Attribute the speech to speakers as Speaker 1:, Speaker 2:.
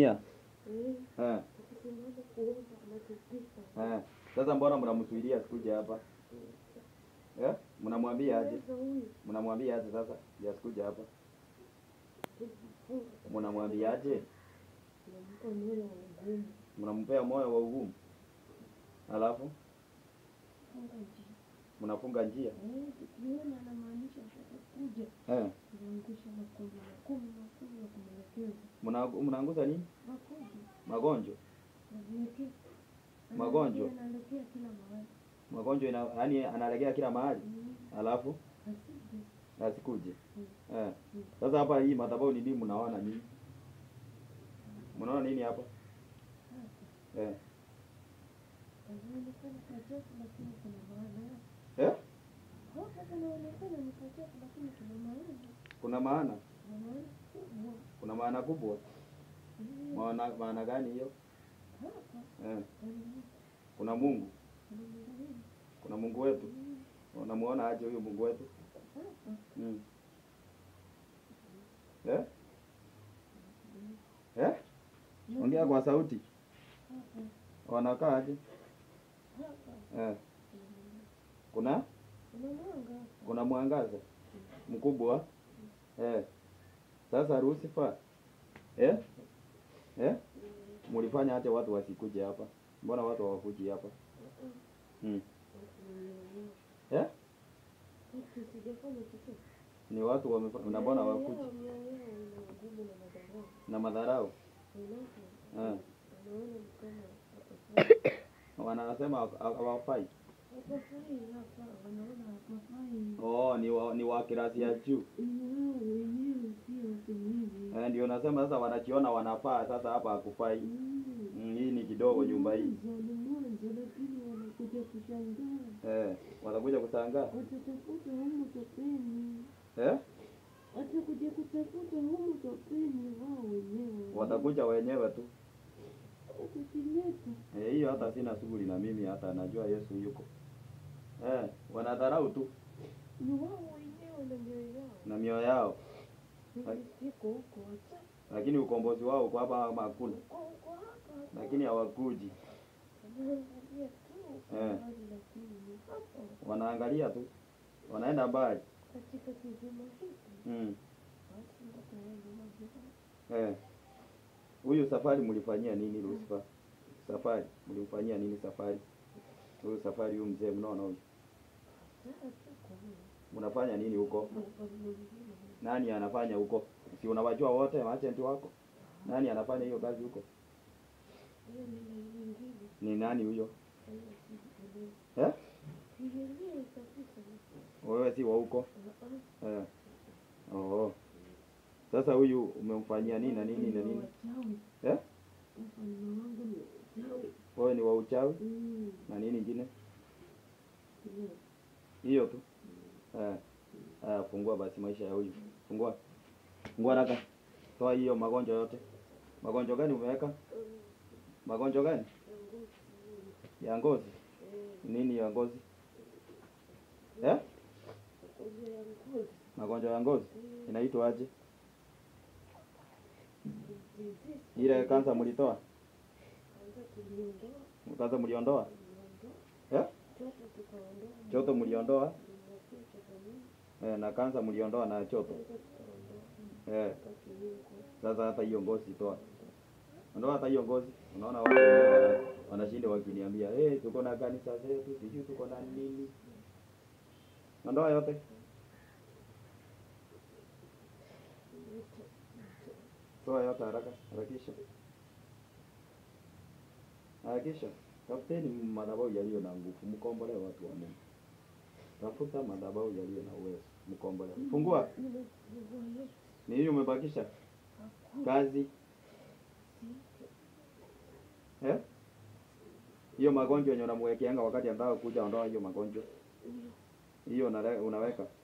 Speaker 1: anatumia
Speaker 2: Eh,
Speaker 1: eh.
Speaker 2: akisimama kuomba anatupika.
Speaker 1: Eh. Sasa mbona mnamsuilia sikuje hapa eh? Mnamwambia aje?
Speaker 2: Sasa huyu
Speaker 1: Mnamwambia aje sasa ya sikuje hapa?
Speaker 2: tulifunga
Speaker 1: Mnamwambia aje?
Speaker 2: tunampa moyo wa ugumu.
Speaker 1: Mnampea moyo wa ugumu, alafu
Speaker 2: Funga njia.
Speaker 1: mnafunga njia
Speaker 2: Eh, tukiona anamaanisha atakuja
Speaker 1: eh.
Speaker 2: tunaangusha makombe makumi makumi ya kumwelekeza.
Speaker 1: Mna- Mnaanguza nini?
Speaker 2: Makombe
Speaker 1: Magonjwa,
Speaker 2: naviwekea.
Speaker 1: Magonjwa?
Speaker 2: Analekea kila mahali.
Speaker 1: magonjwa ina, yani analegea kila mahali,
Speaker 2: Mm,
Speaker 1: alafu
Speaker 2: asije.
Speaker 1: asikuje
Speaker 2: Mm.
Speaker 1: eh. Sasa hapa hii madhabahu ni nini? Mnaona nini? Mnaona nini hapa
Speaker 2: Sasa
Speaker 1: eh?
Speaker 2: Inaonekana kachafu lakini kuna maana.
Speaker 1: Eh?
Speaker 2: Hapa kunaonekana ni kachafu lakini kuna maana.
Speaker 1: Kuna maana,
Speaker 2: Kuna maana kubwa.
Speaker 1: kuna maana kubwa.
Speaker 2: Mm,
Speaker 1: Maana, maana gani hiyo
Speaker 2: Hapa
Speaker 1: eh?
Speaker 2: kuna
Speaker 1: Kuna Mungu,
Speaker 2: kuna mwingine.
Speaker 1: kuna Mungu wetu.
Speaker 2: Mm,
Speaker 1: Unamuona aje huyu Mungu wetu
Speaker 2: Hapa
Speaker 1: mm. eh? Eh? Ongea kwa sauti.
Speaker 2: hapa
Speaker 1: Wanakaa aje?
Speaker 2: hapa
Speaker 1: Eh. Kuna
Speaker 2: kuna mwanga.
Speaker 1: kuna mwangaza mkubwa eh. Sasa Lucifer eh? Eh? Mulifanya aje watu wasikuje hapa? Mbona watu hawakuji hapa? Hmm. Eh?
Speaker 2: Kitu sijafanya chochote.
Speaker 1: Ni watu wamefanya na mbona
Speaker 2: Mioyo
Speaker 1: hawakuji
Speaker 2: yao, mioyo yao ina ugumu na madharau.
Speaker 1: na madharau
Speaker 2: Unapo
Speaker 1: eh.
Speaker 2: wanaona ni kama hapafai.
Speaker 1: Wanasema hawafai.
Speaker 2: Hapafai hapa, wanaona hapafai.
Speaker 1: Oh, ni wa, ni wa kirasi ya juu.
Speaker 2: Ni wao wenyewe sio watu hivi.
Speaker 1: Eh, ndio nasema sasa wanajiona wanafaa sasa hapa hakufai.
Speaker 2: Mm.
Speaker 1: Mm, hii ni kidogo nyumba hii.
Speaker 2: Mwanzo ni mwanzo, lakini wanakuja kushangaa.
Speaker 1: Eh, watakuja kushangaa.
Speaker 2: Watatafuta humu topeni,
Speaker 1: Eh?
Speaker 2: watakuja kutafuta humu topeni wao wenyewe.
Speaker 1: Watakuja wenyewe tu.
Speaker 2: Utakileta
Speaker 1: Eh, hiyo hata sina shughuli na mimi hata najua Yesu yuko. Eh, wanadharau tu
Speaker 2: ni wao wenyewe na mioyo yao.
Speaker 1: na mioyo yao,
Speaker 2: Mimi siko huko, wacha
Speaker 1: lakini ukombozi wao uko hapa ama hakuna,
Speaker 2: uko huko hapa.
Speaker 1: lakini hawakuji.
Speaker 2: Wanaangalia tu kwa
Speaker 1: Eh.
Speaker 2: mbali, lakini ni hapa
Speaker 1: Wanaangalia tu, wanaenda mbali.
Speaker 2: katika kizima hiki.
Speaker 1: Mm.
Speaker 2: Basi wataenda majirani.
Speaker 1: Eh. Huyu safari mlifanyia nini Lucifer? Safari mlimfanyia nini safari? Huyu safari huyu mzee mnaona huyu.
Speaker 2: Sasa tuko huko.
Speaker 1: Mnafanya nini huko?
Speaker 2: Upande mwingine.
Speaker 1: Nani anafanya huko? Si unawajua wote maagent wako? Nani anafanya hiyo kazi huko?
Speaker 2: Hiyo ni laini nyingine.
Speaker 1: Ni nani huyo?
Speaker 2: Hiyo sijielewi.
Speaker 1: Eh?
Speaker 2: Sijielewi kabisa.
Speaker 1: Wewe si wa huko?
Speaker 2: Ah, ah.
Speaker 1: Eh. Oh. Sasa huyu umemfanyia nini na nini na nini?
Speaker 2: Wachawi.
Speaker 1: Eh?
Speaker 2: Mfalme wangu ni wachawi.
Speaker 1: Wewe ni wa uchawi
Speaker 2: Mm,
Speaker 1: na nini ingine?
Speaker 2: ndio.
Speaker 1: Hiyo tu. Eh. Aya, fungua basi maisha ya huyu. Fungua. Fungua haraka. Toa hiyo magonjwa yote. Magonjwa gani umeweka? Magonjwa gani? Ya ngozi. Nini ya ngozi? Eh?
Speaker 2: Magonjwa ya ngozi.
Speaker 1: Magonjwa ya ngozi. Inaitwa aje?
Speaker 2: Disease.
Speaker 1: Ile kansa mlitoa?
Speaker 2: Kwanza tuliondoa,
Speaker 1: Kansa mliondoa?
Speaker 2: tuliondoa.
Speaker 1: Eh?
Speaker 2: Choto tukaondoa.
Speaker 1: Choto mliondoa?
Speaker 2: Tuliwekea choto mingi,
Speaker 1: Eh, na kansa mliondoa na choto.
Speaker 2: kwanza tukaondoa.
Speaker 1: Eh.
Speaker 2: Wakati hiyo ngozi.
Speaker 1: Sasa hata hiyo ngozi toa. Ondoa hata hiyo ngozi. Unaona watu wana- wanashinda wakiniambia, "Eh, tuko na kanisa zetu, sijui tuko na nini." Ondoa yote. Toa yote haraka, harakisha. Harakisha. Tafuteni madhabahu yaliyo na nguvu, mkombole watu wa Mungu. Tafuta madhabahu yaliyo na uwezo, mkombole. Fungua.
Speaker 2: Nimefungua yote.
Speaker 1: Ni hiyo umebakisha
Speaker 2: Hakuna
Speaker 1: kazi
Speaker 2: siku.
Speaker 1: eh? Hiyo magonjwa yenye unamwekeanga wakati anataka kuja, ondoa hiyo magonjwa
Speaker 2: Hiyo
Speaker 1: hiyo unale- unaweka